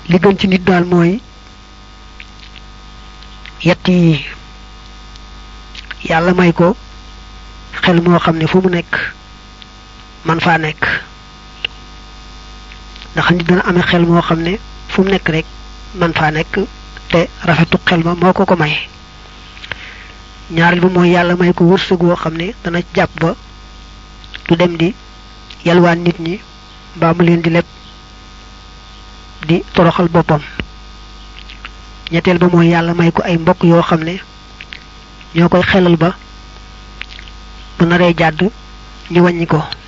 li gën ci nit daal mooy yett yi yàlla may ko xel moo xam ne fu mu nekk man faa nekk ndax nit dana amee xel moo xam ne fu mu nekk rek man faa nekk te rafetu xel ma moo ko ko may ñaareel ba mooy yàlla may ko wërsëg woo xam ne dana jàpp ba du dem di yalwaan nit ñi mbaa mu leen di leb di toroxal boppam ñetteel ba mooy yàlla may ko ay mbokk yoo xam ne ñoo koy xelal ba bu naree jàdd ñu wàññi ko